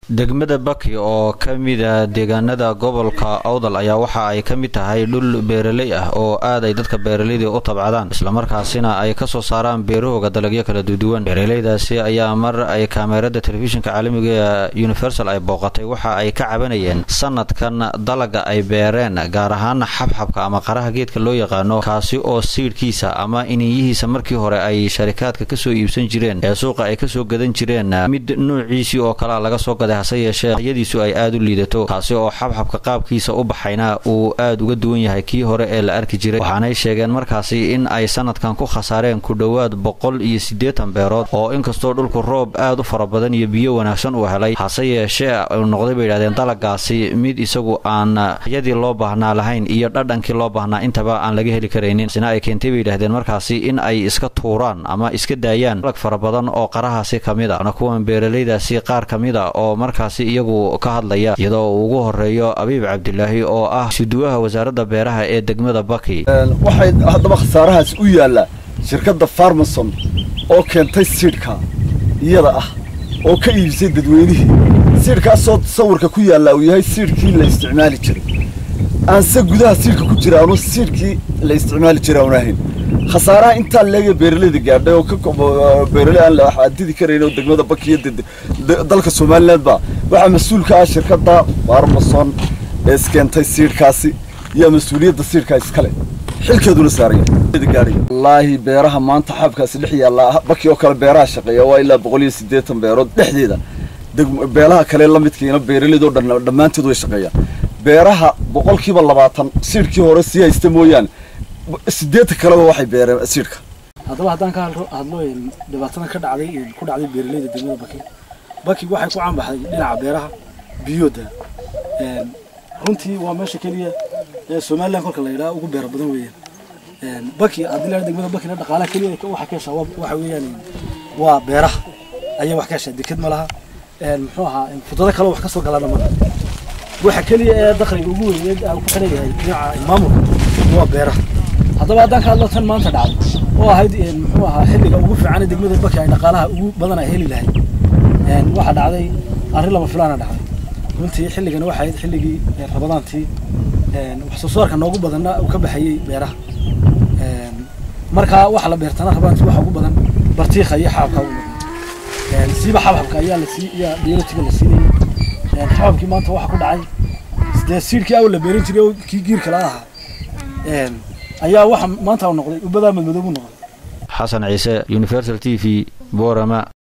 degmada baki oo ka mida deegaanada gobolka awdal ayaa waxa ay ka mid tahay dhul beeraley ah oo aad ay dadka beeraleyda u tabcadaan islamarkaasina ay kasoo saaraan beerahooga dalagyo kala duduwan beeraleydaasi ayaa mar ay kaameerada telefishinka caalamiga universal ay booqatay waxa ay ka cabanayeen sanadkan dalaga ay beereen gaar ahaan xabxabka ama qaraha geedka loo yaqaano kaasi oo siidhkiisa ama iniyihiisa markii hore ay sharikaadka kasoo iibsan jireen ee suuqa ay kasoo gadan jireen mid noociisii oo kalea laga soo gaday hase yeeshee ayadiisu ay aada u liidato kaasi oo xabxabka qaabkiisa u baxayna uu aada uga duwan yahay kii hore ee la arki jiray waxaanay sheegeen markaasi in ay sanadkan ku khasaareen ku dhowaad boqol iyo siddeetan beerood oo inkastoo dhulku roob aad u fara badan iyo biyo wanaagsan uu helay hase yeeshee uu noqday bay yidhahdeen dalagaasi mid isagu aan yadii loo baahnaa lahayn iyo dhadhankii loo baahnaa intaba aan laga heli karaynin sina ay keentay bay yidhahdeen markaasi in ay iska tuuraan ama iska daayaan dalag fara badan oo qarahaasi ka mid a ana kuwan beeraleydaasi qaar ka mid a oo markaasi iyagu ka hadlaya iyadoo uu ugu horeeyo abiib cabdilaahi oo ah suduwaha wasaaradda beeraha ee degmada baki waxay haddaba khasaarahaas u yaallaa shirkadda farmason oo keentay siidhka iyada ah oo ka iibisay dadweynihii siidhkaasoo sawirka ku yaallaa uu yahay siidhkii la isticmaali jiray aanse gudaha siidhka ku jira aanu siidhkii la isticmaali jiray aanu ahayn khasaaraha intaa leega beeraleyda gaadhay oo ka beeraley aan la xadidi karayn oo degmada bakiyo dalka somaliland ba waxaa mas-uulka ah shirkadda farmason ee iskeentay siidhkaasi iyo mas-uuliyadda siidhkaa iskale xilkeeduna saaraya wallaahi beeraha maanta xabkaasi dhex yaallaa baki oo kale beeraha shaqeeya waa ilaa boqol iyo siddeetan beerood dhexdeeda beelaha kale la midkiina beeraleyda oo dhan dhammaantood way shaqeeyaan beeraha boqolkiiba labaatan siidhkii hore sii haysta mooyaane siddeetan kaleba waxay beereen siidhka haddaba haddaan ka hadlo dhibaatadan ka dhacday ku dhacday beeraleyda degmada baki baki waxay ku caanbaxday dhinaca beeraha biyooda runtii waa meesha keliya ee somaliland kolka la yidhaha ugu beero badan weeyaan baki haddii la degmada bakina dhaqaalaha keliya waxa ka heshaa waxa weeyaan waa beeraha ayay wax ka heshaa deked ma laha muxuu ahaa fudado kale wax ka soo galana ma waxa keliya ee dakhliga ugu weyn ku xiran yahay dhinaca maamulka waa beeraha haddaba haddaan ka hadlo tan maanta dhacday oo ahayd muxuu ahaa xilliga ugu fiican degmada baki ay dhaqaalaha ugu badan ay heli lahayd waxaa dhacday arrin lama filaana dhacday runtii xilligana waxay ahayd xilligii rabadaantii wax soo saarka noogu badanna uu ka baxayey beeraha markaa waxa la beertana rabadaantii waxa ugu badan bartiikha iyo xababka ugu badan siiba xabxabka ayaa la sii iyaa biolotiga la siinayay xababkii maanta waxa ku dhacay sidee siidhkii awal la beeran jiray oo kii giirka la ahaa ayaa waxa maanta noqday ubadaa madmadoobu noqday xasan ciise universal t v borama